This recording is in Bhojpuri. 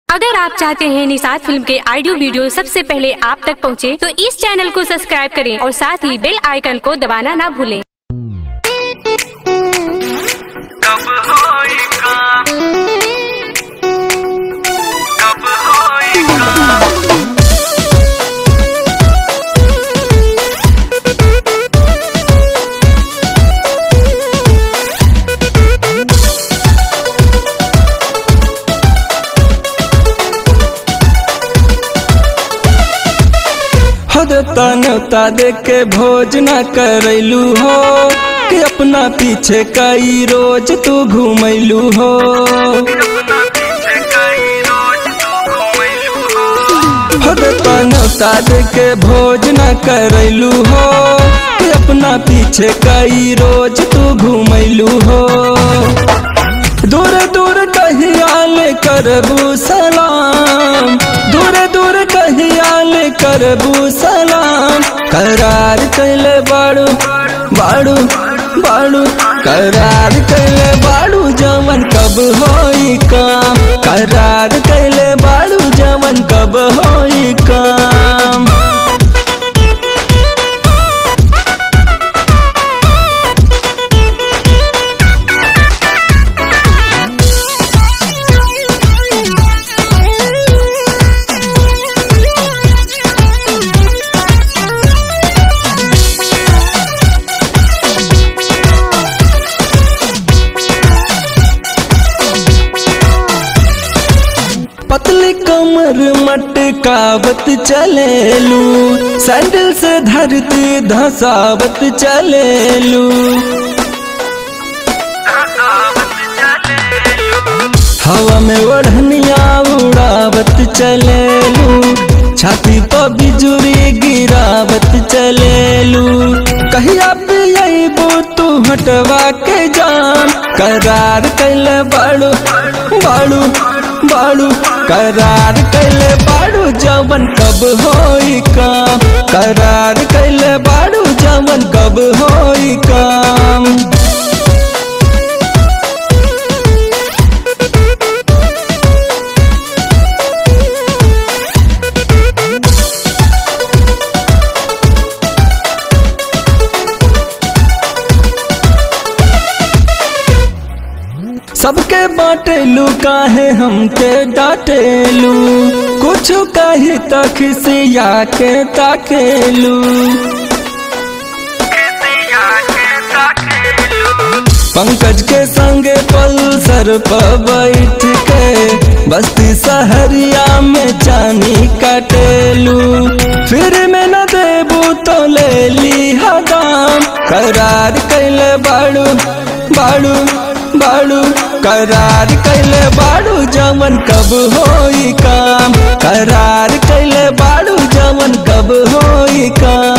अगर आप चाहते हैं निषाद फिल्म के ऑडियो वीडियो सबसे पहले आप तक पहुंचे, तो इस चैनल को सब्सक्राइब करें और साथ ही बेल आइकन को दबाना ना भूलें कब होई काम कब होई काम हद न्योता दे के भोज न करैलू हो कि अपना पीछे कई रोज तू घूमैलू हो अपना पीछे कई रोज तू घूमैलू हो हद न्योता दे के भोज न करैलू हो कि अपना पीछे कई रोज तू घूमैलू हो दूर दूर कहियाल करबू सलाम दूर दूर कहियाल करबू सलाम करार कैले बाड़ू बाड़ू बाड़ू करार कैले बाड़ू जमन कब होई काम करार कैले बाड़ू जमन कब होई काम पतली कमर मटकावत चलेलू सैंडल से धरती धसावत चलेलू हसावत चले हवा में ओढ़निया उड़ावत चलेलू छाती पर बिजुरी गिरावत चलेलू कहिया पियबू तू हटवा के जान करार कैले बाड़ू बाड़ू बाड़ू करार कैले बाड़ू जवन कब होई काम करार कैले बाड़ू जवन कब होई काम सबके बाटेलू काहे हमके डाटेलू कुछ कही तक सिया के ताकेलू किसिया के ताकेलू पंकज के संगे पल्सर पर बैठ के बस्ती सहरिया में चानी काटेलू फिर में न देबू तो ले ली हदाम करार कैले बाड़ू बाड़ू बाड़ू करार कैले बाड़ू जमन कब होई काम करार कैले बाड़ू जमन कब होई काम